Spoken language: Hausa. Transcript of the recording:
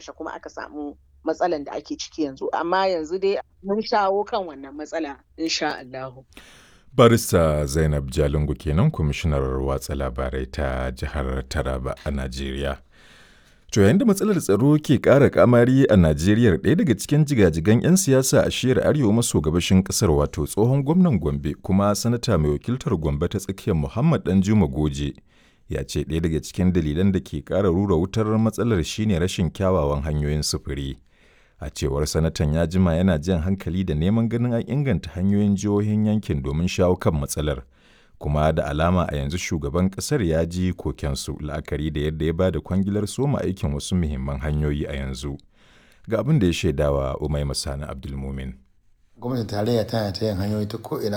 kashe-kashe kuma aka samu matsalan da ake ciki yanzu amma yanzu dai mun shawo kan wannan matsala insha Allahu. Barista Zainab Jalingu kenan kwamishinar watsa labarai ta jihar Taraba a Najeriya. To yayin da matsalar tsaro ke ƙara kamari a Najeriya ɗaya daga cikin jigajigan 'yan siyasa a shiyar arewa maso gabashin ƙasar wato tsohon gwamnan Gombe kuma sanata mai wakiltar Gombe ta tsakiyar Muhammad Danjuma Goje ya ce ɗaya daga cikin dalilan da ke ƙara rura wutar matsalar shine rashin kyawawan hanyoyin sufuri. A cewar sanatan ya jima yana jan hankali da neman ganin an inganta hanyoyin jihohin yankin domin shawo kan matsalar. Kuma da alama a yanzu shugaban ƙasar ya ji kokensu la'akari da yadda ya ba da kwangilar soma aikin wasu muhimman hanyoyi a yanzu. Ga abin da ya shaidawa Umai Masani Abdulmumin. Gwamnatin tarayya tana ta yin hanyoyi ta ko'ina